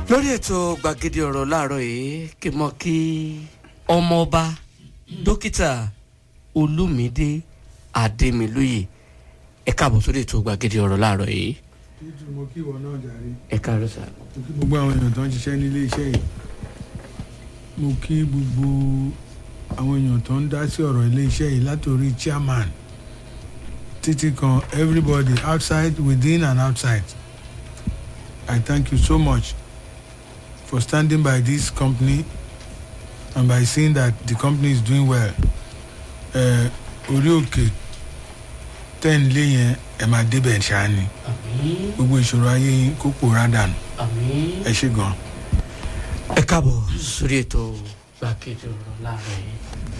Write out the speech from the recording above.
lórí ètò gbàgede ọ̀rọ̀ láàárọ̀ yìí kí mọ́ kí ọmọọba dókítà olúmídé adémilóye ẹ káàbọ̀ sórí ètò gbàgede ọ̀rọ̀ láàárọ̀ yìí títù mo kí ìwọ náà jàre ẹ káàárọ̀ sà. mo kí gbogbo àwọn èèyàn tó ń ṣiṣẹ́ nílé iṣẹ́ yìí mo kí gbogbo àwọn èèyàn tó ń dá sí ọ̀rọ̀ ilé iṣẹ́ yìí látòrí chairman títí kan everybody outside within and outside I thank you so much for standing by this company and by seeing that the company is doing well Eh, orí òkè tẹ́ ń lé yẹn ẹ̀ máa débẹ̀ ṣáá ni àmín gbogbo ìṣòro ayé yín kó pòórá dànù àmín. ẹ ṣe gan. ẹ káàbọ̀ sórí ètò gbàgede ọ̀rọ̀ láàárọ̀ yìí